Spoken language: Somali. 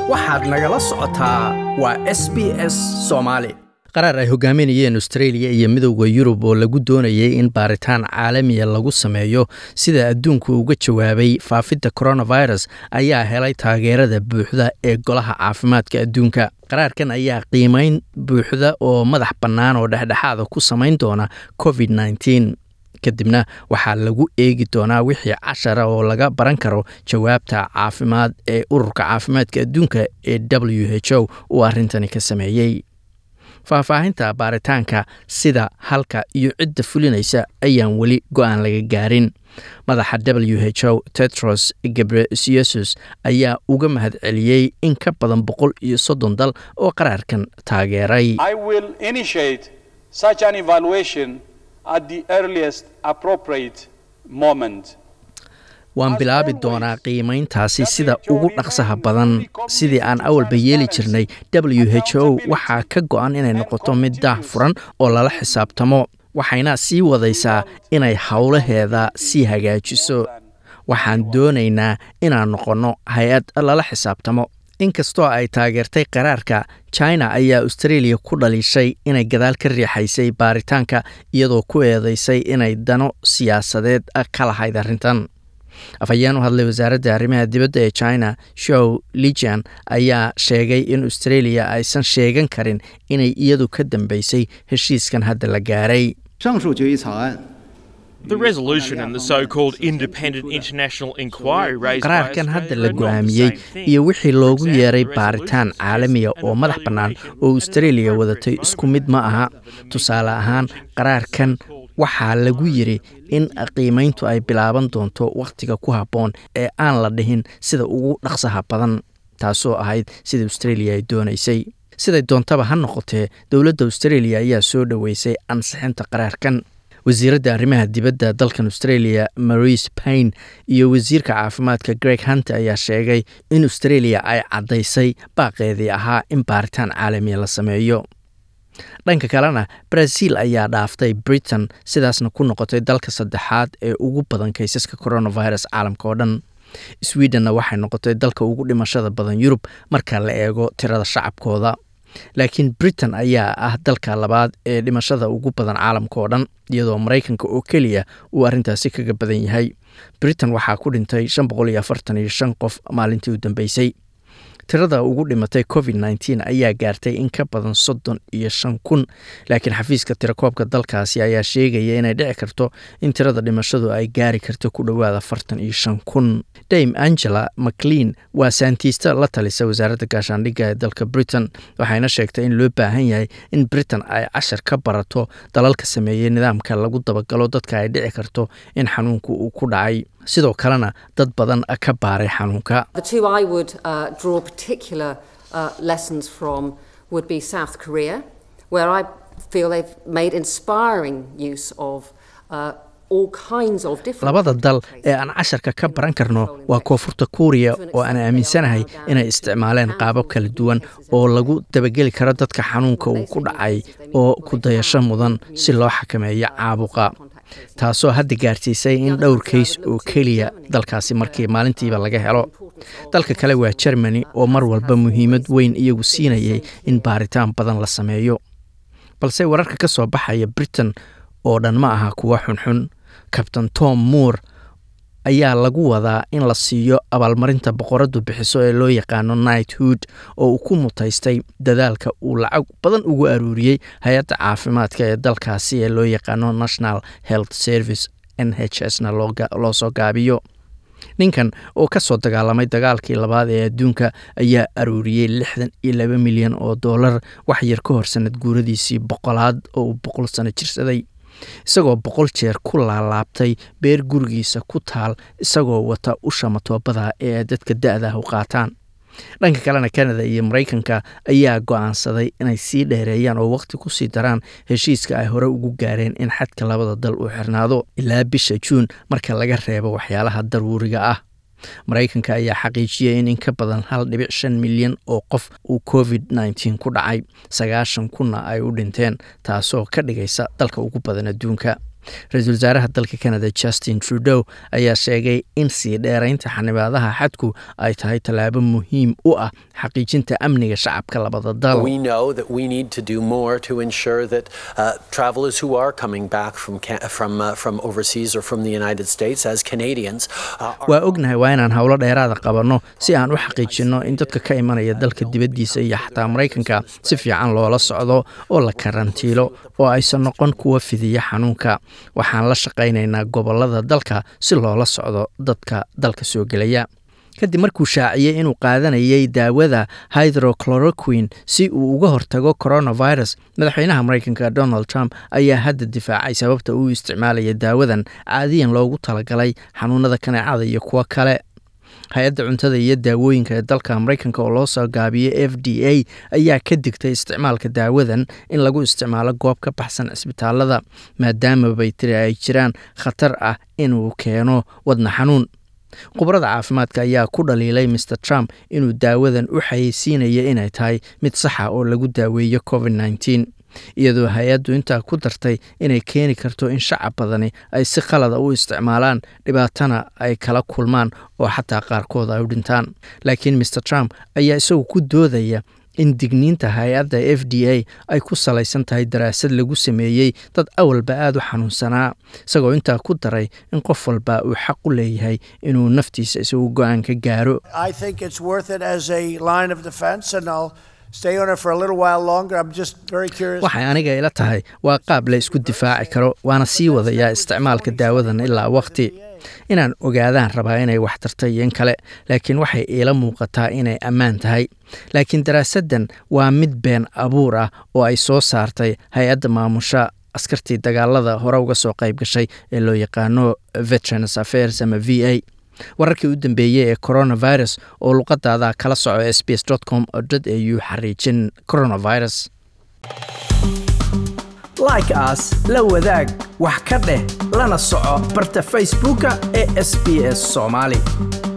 waxaad nagala socotaa waa s b s soomaali qaraar ay hogaaminayeen australia iyo midowda yurub oo lagu doonayay in baaritaan caalamiya lagu sameeyo sida adduunku uga jawaabay faafidda coronavirus ayaa helay taageerada buuxda ee golaha caafimaadka adduunka qaraarkan ayaa qiimeyn buuxda oo madax bannaan oo dhexdhexaada ku samayn doona covid nneteen kadibna waxaa lagu eegi doonaa wixii cashara oo laga baran karo jawaabta caafimaad ee ururka caafimaadka adduunka ee w h o uu arrintani ka sameeyey faahfaahinta baaritaanka sida halka iyo cidda fulinaysa ayaan weli go-aan laga gaarin madaxa w h o tetros gebreyesus ayaa uga mahad celiyey in ka badan boqol iyo soddon dal oo qaraarkan taageeray waan bilaabi doonaa qiimayntaasi sida ugu dhaqsaha badan sidii aan awalba yeeli jirnay w h o waxaa ka go-an inay noqoto mid daah furan oo lala xisaabtamo waxayna sii wadaysaa inay howlaheeda sii hagaajiso waxaan doonaynaa inaan noqonno hay-ad lala xisaabtamo inkastoo ay taageertay qaraarka china ayaa australia ku dhaliishay inay gadaal ka riixaysay baaritaanka iyadoo ku eedeysay inay dano siyaasadeed ka lahayd arrintan afhayeen u hadlay wasaaradda arrimaha dibadda ee china show lijian ayaa sheegay in australia aysan sheegan karin inay iyadu ka dambeysay heshiiskan hadda la gaaray qaraarkan hadda la go-aamiyey iyo wixii loogu yeeray baaritaan caalamiya oo madax bannaan oo australia wadatay isku mid ma aha tusaale ahaan qaraarkan waxaa lagu yiri in qiimayntu ay bilaaban doonto wakhtiga ku habboon ee aan la dhihin sida ugu dhaqsaha badan taasoo ahayd sida australia ay doonaysay siday doontaba ha noqotee dowladda australia ayaa soo dhoweysay ansixinta qaraarkan wasiiradda arrimaha dibadda dalkan australia marise paine iyo wasiirka caafimaadka greg hunter ayaa sheegay in australia ay caddaysay baaqeedii ahaa in baaritaan caalamiya la sameeyo dhanka kalena brazil ayaa dhaaftay britain sidaasna ku noqotay dalka saddexaad ee ugu badan kaysaska coronavirus caalamka oo dhan swedenna waxay noqotay dalka ugu dhimashada badan yurub marka la eego tirada shacabkooda laakiin britain ayaa ah dalka labaad ee dhimashada ugu badan caalamka oo dhan iyadoo maraykanka oo keliya uu arrintaasi kaga badan yahay britain waxaa ku dhintay shan boqol iyo afartan iyo shan qof maalintii u dambeysay tirada ugu dhimatay covid nneteen ayaa gaartay in ka badan soddon iyo shan kun laakiin xafiiska tirakoobka dalkaasi ayaa sheegaya inay dhici karto in tirada dhimashadu ay gaari karto ku dhowaada afartan iyo shan kun dame angela maclean waa saantiista la talisa wasaaradda gaashaandhigga ee dalka britain waxayna sheegtay in loo baahan yahay in britain ay cashar ka barato dalalka sameeyey nidaamka lagu dabagalo dadka ay dhici karto in xanuunku uu ku dhacay sidoo kalena dad badan ka baaray xanuunka particular uh, lessons from would be South Korea, where I feel they've made inspiring use of uh, labada dal ee aan casharka ka baran karno waa koonfurta kuuriya oo aan aaminsanahay inay isticmaaleen qaabab kala duwan oo lagu dabageli karo dadka xanuunka uu ku dhacay oo ku dayasho mudan si loo xakameeyo caabuqa taasoo hadda gaarsiisay in dhowr kays oo keliya dalkaasi markii maalintiiba laga helo dalka kale waa jermany oo mar walba muhiimad weyn iyagu siinayay in baaritaan badan la sameeyo balse wararka ka soo baxaya britain oo dhan ma aha kuwa xunxun kabtain tom moore ayaa lagu wadaa in la siiyo abaalmarinta boqoradu bixiso ee loo yaqaano knighthood oo uu ku mutaystay dadaalka uu lacag badan ugu aruuriyey hay-adda caafimaadka ee dalkaasi ee loo yaqaano national health service n h s na loo soo gaabiyo ninkan oo ka soo dagaalamay dagaalkii labaad ee adduunka ayaa aruuriyey lixdan iyo laba milyan oo dollar wax yar ka hor sanad guuradiisii boqolaad oo uu boqol sano jirsaday isagoo boqol jeer ku laalaabtay beer gurigiisa ku taal isagoo wata usha matoobada ee dadka da-dah u qaataan dhanka kalena kanada iyo maraykanka ayaa go-aansaday inay sii dheereeyaan oo waqti kusii daraan heshiiska ay hore ugu gaareen in xadka labada dal uu xirnaado ilaa bisha juun marka laga reebo waxyaalaha daruuriga ah maraykanka ayaa xaqiijiyay in in ka badan hal dhibic shan milyan oo qof uu covid nneteen ku dhacay sagaashan kunna ay u dhinteen taasoo ka dhigaysa dalka ugu badan adduunka ra-iisul wasaaraha dalka canada justin trudeau ayaa sheegay in sii dheeraynta xanibaadaha xadku ay tahay tallaabo muhiim u ah xaqiijinta amniga shacabka labada dal We know that we need to do more to ensure that uh, travelers who are coming back from Ca- from uh, from overseas or from the United States as Canadians uh, are waa ognahay waa inaan howlo dheeraada qabanno si aan u xaqiijinno in dadka ka imanaya dalka dibaddiisa iyo xataa maraykanka si fiican loola socdo oo la karantiilo oo aysan noqon kuwa fidiya xanuunka waxaan la shaqaynaynaa gobollada dalka si loola socdo dadka dalka soo gelaya kadib markuu shaaciyey inuu qaadanayay daawada hydrochloroquine si uu uga hortago coronavirus madaxweynaha maraykanka donald trump ayaa hadda difaacay sababta uu isticmaalaya daawadan caadiyan loogu talagalay xanuunada kaneecada iyo kuwo kale hay-adda cuntada iyo daawooyinka ee dalka maraykanka oo loo soo gaabiyey f d a ayaa ka digtay isticmaalka daawadan in lagu isticmaalo goob ka baxsan cisbitaalada maadaama bay tiri ay jiraan khatar ah inuu keeno wadna xanuun khubarada caafimaadka ayaa ku dhaliilay mr trump inuu daawadan u xayeysiinaya inay tahay mid saxa oo lagu daaweeyo covid nneteen iyadoo hay-addu intaa ku dartay inay keeni karto in shacab badani ay si khalada u isticmaalaan dhibaatana ay kala kulmaan oo xataa qaarkood ay u dhintaan laakiin mr trump ayaa isagu ku doodaya in digniinta hay-adda f d a ay ku salaysan tahay daraasad lagu sameeyey dad awalba aada u xanuunsanaa isagoo intaa ku daray in qof walba uu xaq u leeyahay inuu naftiisa isagu go-aan ka gaaro I think it's worth it as a line of defense, and I'll stay on it for a little while longer. I'm just very curious. waxay aniga ila tahay waa qaab la isku difaaci karo waana sii wadayaa isticmaalka daawadan ilaa waqti inaan ogaadaan rabaa inay wax tartay iyo in kale laakiin waxay iila muuqataa inay ammaan tahay laakiin daraasaddan waa mid been abuur ah oo ay soo saartay hay-adda maamusha askartii dagaalada hore uga soo qayb gashay ee loo yaqaano veterans affairs ama v a wararkii u dambeeyey ee coronavirus oo luqadaada kala soco s b s com au xariijin coronavirus like as la wadaag wax ka dheh lana soco barta facebooka ee sbs somali